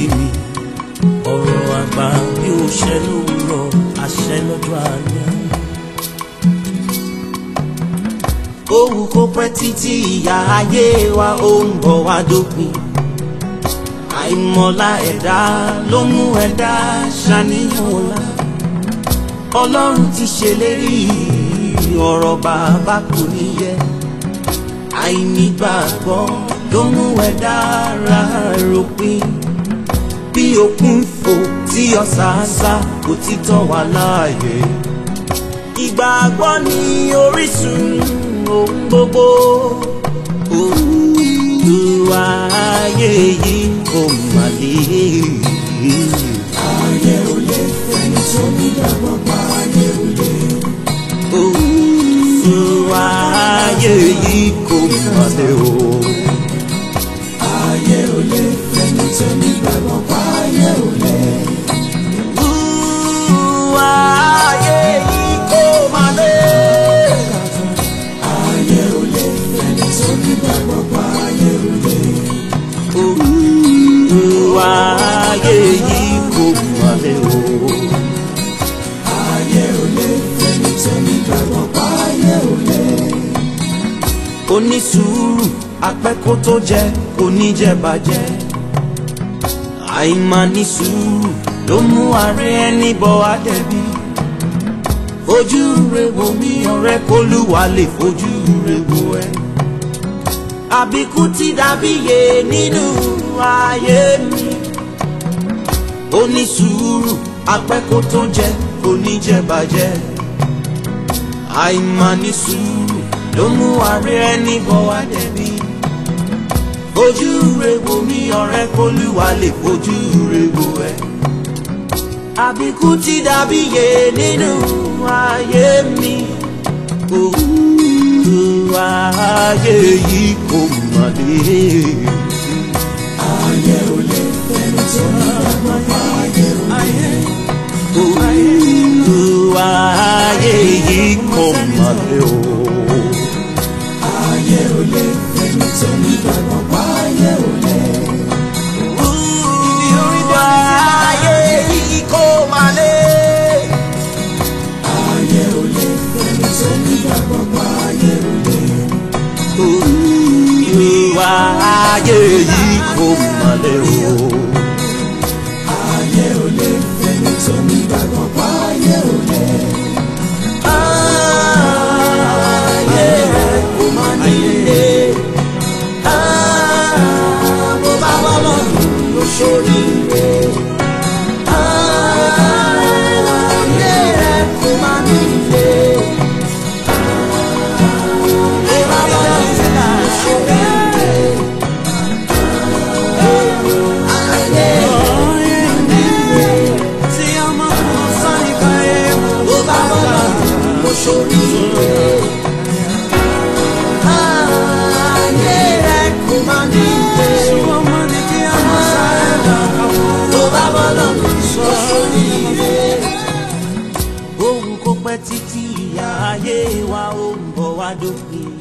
mi ọ̀rọ̀ àgbà bí ó ṣẹ lówùrọ̀ àṣẹ lọ́jọ́ alẹ́. Òwú kó pẹ́ títí ìyá ayé wa ó ń bọ̀ wá dópin. Àìmọ̀lá ẹ̀dá ló mú ẹ̀dá ṣàníyàn ọ̀la. Ọlọ́run ti ṣèlérí ọ̀rọ̀ bàbá kò ní yẹ. Àìnígbàgbọ́ ló mú ẹ̀dá ra ròpin. Bí òkun fò tí ọ̀sàásá kò ti tọ́ wa láàyè. Ìgbàgbọ́ ni orísun ohun gbogbo. Olúwa ayé yìí kò mà lè. ayé ò lè fẹ́ni tó nígbàgbọ́ pa ayé ò lè. Olúwa ayé yìí kò mà lè o. ayé ò lè fẹ́ni tó nígbàgbọ́ pa ayé ò lè. Olúwa ayé yìí kò mà lè. ayé ò lè fẹ́ni tó nígbàgbọ́ pa ayé ò lè. Olúwa ayé yìí kò mà lè o. ayé ò lè fẹ́ni tó nígbàgbọ́ pa ayé ò lè. onísùúrù apẹ́kó tó jẹ oníjẹbàjẹ́ àìmáa sùúrù ló mú ààrẹ ẹni bọ àdẹ̀bí fojú re wo mi ọ̀rẹ́ kólúwa lè fojú re wo ẹ àbíkú ti dàbí yé nínú ayé mi onísùúrù apẹ́kó tó jẹ oníjẹbàjẹ́ àìmáa sùúrù ló mú ààrẹ ẹni bọ̀ wá dẹ̀bi. Fojú re wo mi ọ̀rẹ́ kólúwa lè fojú re wo ẹ. Àbíkú ti dàbí yé nínú ayé mi. Olúwa ayé yìí kò mà lè. ayé ò lè fẹ́ni tó nígbàgbọ́ pa ayé ò lè. Olúwa ayé yìí kò mà lè o. ayé ò lè fẹ́ni tó nígbàgbọ́ pa ayé ò lè. Olúwa ayé yìí kò mà lè. ayé ò lè fẹ́ni tó nígbàgbọ́ pa ayé ò lè. Olúwa ayé yìí kò mà lè o. ayé ò lè fẹ́ni tó nígbàgbọ́ pa ayé ò lè. Ayé rẹ̀ kò mà nílé. Bó bá wà lọ́dún ló ṣoríire. Ayé rẹ̀ kò mà nílé. Bó bá wà lọ́dún ló ṣoríire. Ayé rẹ̀ tí ọmọ kan sani kan yé bó bá wà lọ́dún ló ṣoríire. Ayé rẹ̀ kò mà nílé. Tó bá bọ́ lọ́dún ló ṣoríire. Ohun kò pẹ́ títí ìyá ayé wa ó ń bọ̀ wá dópin.